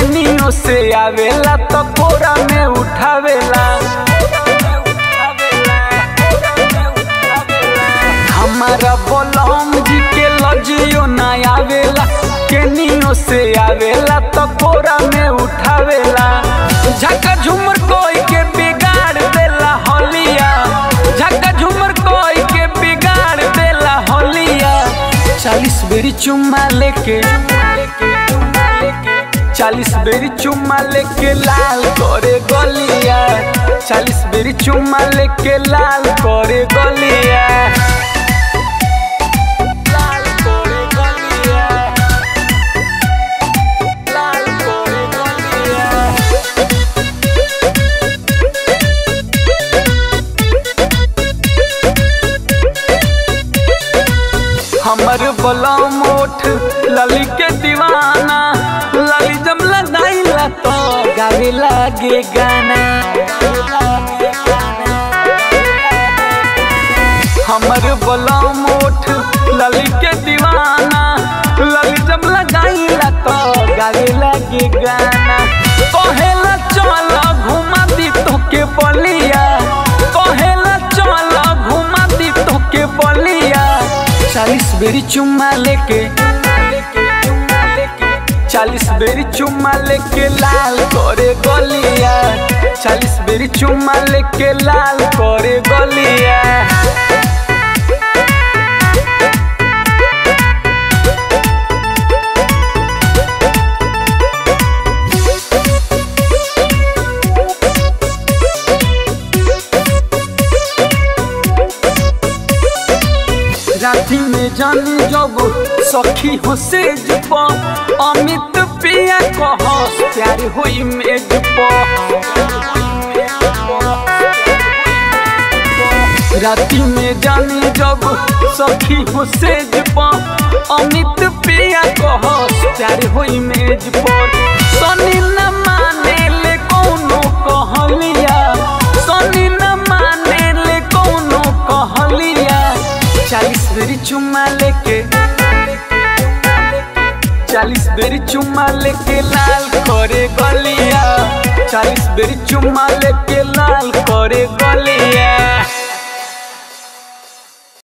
केनियो से आवेला तो कोरा में उठावेला हमारा बोलम जी के लजियो ना आवेला केनियो से आवेला तो कोरा में उठावेला झका झुमर कोई के बिगाड़ देला होलिया झका झुमर कोई के बिगाड़ देला होलिया चालीस बेरी चुम्मा लेके चालीस बेरी चुम्मा लेके लाल करे गलिया चालीस बेरी चुम्मा लेके लाल करे गलिया लाल करे गलिया लाल करे गलिया हमर बलम ओठ लली के दीवाना लली जब लगाइला तो गावे लागे गाना हमर बलम ओठ लली के दीवाना लली जब लगाइला तो गावे लागे गाना कहेला चल घुमा दी तोके बलिया कहेला चल घुमा दी तोके बलिया चालीस बेरी चुम्मा लेके चालीस बेरी चुम्मा लेके लाल करे गलिया चालीस बेरी चुम्मा लेके लाल करे गलिया राती में जानी जब सखी हो सेज पर अमित पिया कहस प्यार होई मेज पर राती में जानी जब सखी हो सेज पर अमित पिया कहस प्यार होई मेज पर सनी न माने ले कौनो कहलिया सनी न माने ले कौनो कहलिया चालीस बेरी चुम्मा लेके चालीस बेरी चुम्मा लेके लाल करे गलिया चालीस बेरी चुम्मा लेके